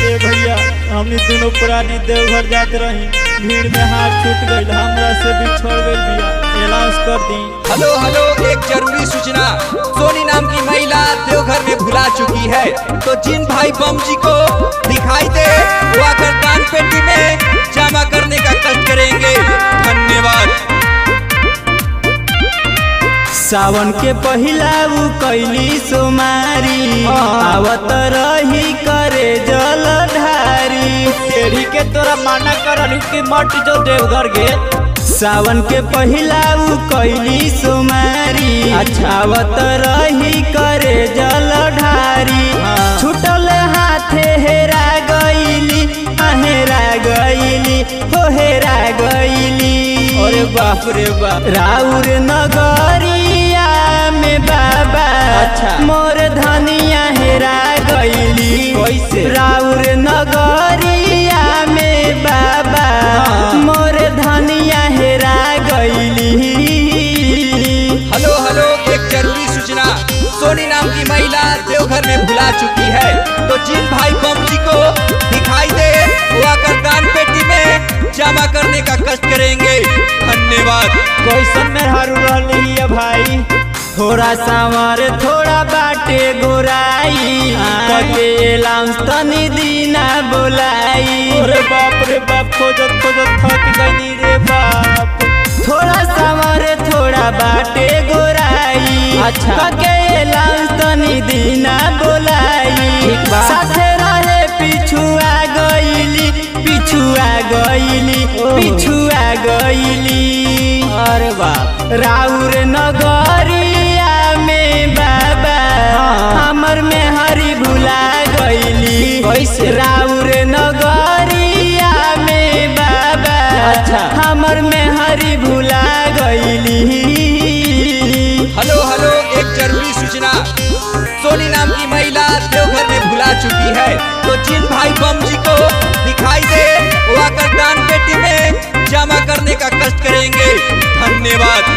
ए भैया हमनी दोनों पुरानी देवघर जात रही भीड़ में हाथ छूट गईल हमरा से बिछड़ गईल बिया अनाउंस कर दी हेलो हेलो एक जरूरी सूचना सोनी नाम की महिला देवघर में भुला चुकी है तो जिन भाई बम जी को दिखाई दे वो आकर दान पेटी में जमा करने का कष्ट करेंगे धन्यवाद सावन के पहिला उ कैली सोमारी आवत रही करे जल ढारी तेरी के तोरा माना करल कि मट जो देवघर गे सावन के पहिला उ कैली सोमारी अच्छा आवत रही करे जल ढारी छुटल हाथे हेरा गईली हेरा गईली हो हेरा गईली अरे बाप रे बाप राउर नगरिया में बाबा अच्छा मोर धनिया हेरा गईली कैसे राउर नगरिया में बाबा मोर धनिया हेरा गईली हेलो हेलो एक जरूरी सूचना सोनी नाम की महिला देवघर में भुला चुकी है तो जिन भाई बम जी को दिखाई दे वो आकर दान पेटी में जमा करने का कष्ट करेंगे धन्यवाद कैसन में हरू रहली है भाई थोड़ा सांवर थोड़ा बाटे गोराई कके लाउंस तनी दीना बोलाई अरे बाप रे बाप खोजत खोजत थक गईनी रे बाप थोड़ा सांवर थोड़ा बाटे गोराई अच्छा कके लाउंस तनी दीना बोलाई साथे रहे पिछुआ गईली पिछुआ गईली पिछुआ गईली अरे बाप राउर नगरिया में बाबा हमर में हरी भुला गईली कैसे राउर नगरिया में बाबा अच्छा हमर में हरी भुला गईली हेलो हेलो एक जरूरी सूचना सोनी नाम की महिला देवघर में भुला चुकी है तो जिन भाई बम जी को दिखाई दे वो आकर दान पेटी में जमा करने का कष्ट करेंगे धन्यवाद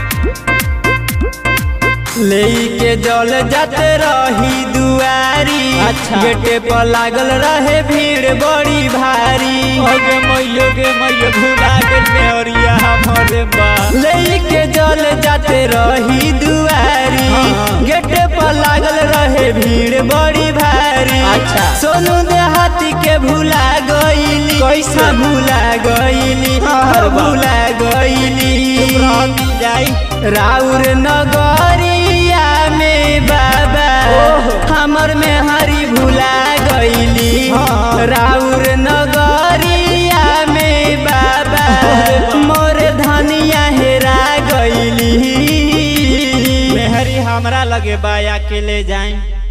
लेके जल जाते रही दुआरी अच्छा गेटे पर लागल रहे भीड़ बड़ी भारी अगे मैयो गे मैयो भुला गेल मेहरिया हमरे बा लेके जल जाते रही दुआरी गेटे पर लागल रहे भीड़ बड़ी भारी अच्छा सोनू देहाती के भुला गईली कैसा भुला गईली हर भुला गईली जाई राउर नगरिया में बाबा हमर में हरी भुला गईली राउर नगरिया में बाबा मोर धनिया हेरा गईली मेहरी हमरा लगे बा अकेले जाई